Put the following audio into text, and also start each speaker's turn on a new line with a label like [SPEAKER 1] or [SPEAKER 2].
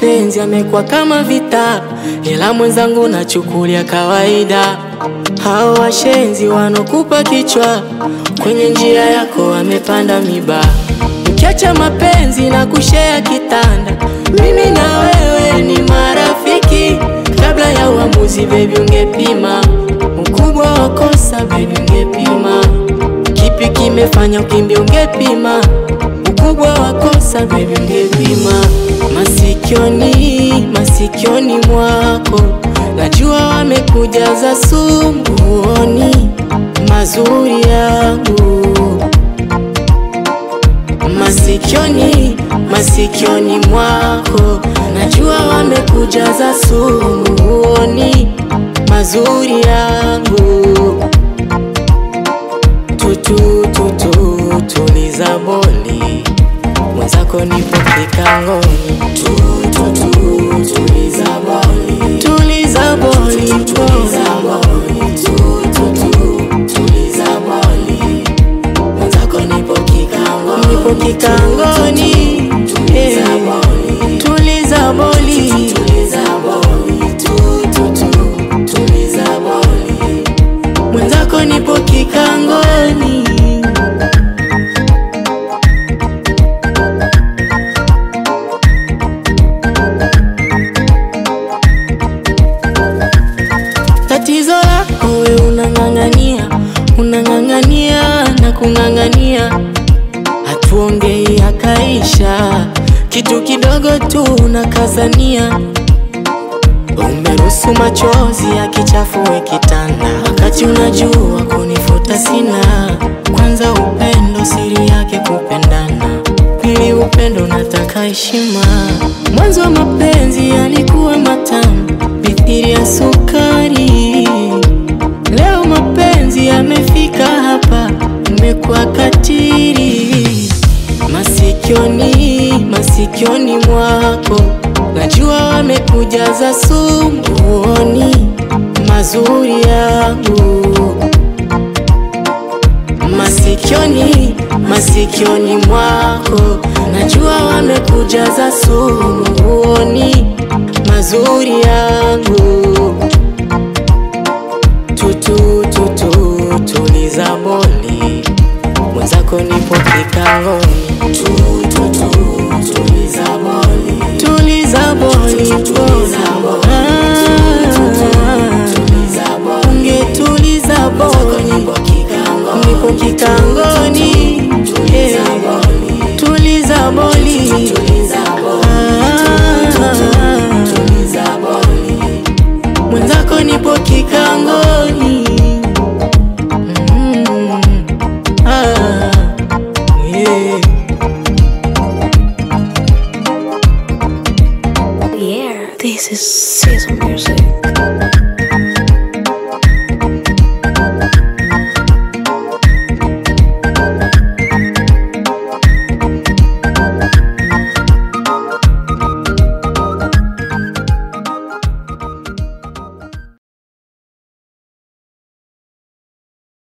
[SPEAKER 1] mapenzi yamekuwa kama vita, ila mwenzangu nachukulia kawaida. Hao washenzi wanokupa kichwa, kwenye njia yako wamepanda miba. Ukiacha mapenzi na kushea kitanda, mimi na wewe ni marafiki. Kabla ya uamuzi, baby, ungepima ukubwa wa kosa, baby, ungepima kipi kimefanya ukimbia, ungepima ukubwa wa kosa, baby, ungepima masikioni, masikioni mwako najua wamekujaza sumbuoni mazuri yangu masikioni, masikioni mwako najua wamekujaza sumuoni mazuri yangu tutu tutu tuliza boli mwenzako nipo kikangoni tutu tuliza boli tuliza boli tuliza boli tutu tuliza boli mwenzako nipo kikangoni nipo kikangoni tuliza boli tuliza boli tuliza boli tutu tuliza boli mwenzako nipo kikangoni tatizo lako we unang'ang'ania unang'ang'ania na kung'ang'ania hatuongei akaisha kitu kidogo tu unakazania umeruhusu machozi yakichafue kitanda wakati unajua kunifuta sina kwanza upendo siri yake kupendana pili upendo nataka heshima mwanzo wa mapenzi yalikuwa matamu mithili ya sukari leo mapenzi yamefika hapa imekuwa katiri masikioni masikioni mwako najua wamekujaza sumbuoni mazuri yangu masikioni masikioni mwako najua wamekujaza sumuoni mazuri yangu tutu tutu tuliza boli mwenzako nipo kikangoni tutu tuliza boli tuliza boli tuliza ungetuliza boli nipo kikangoni yeah. tuliza boli Ah. mwenzako nipo kikangoni Mm. Ah. Yeah.
[SPEAKER 2] Yeah, this is season music.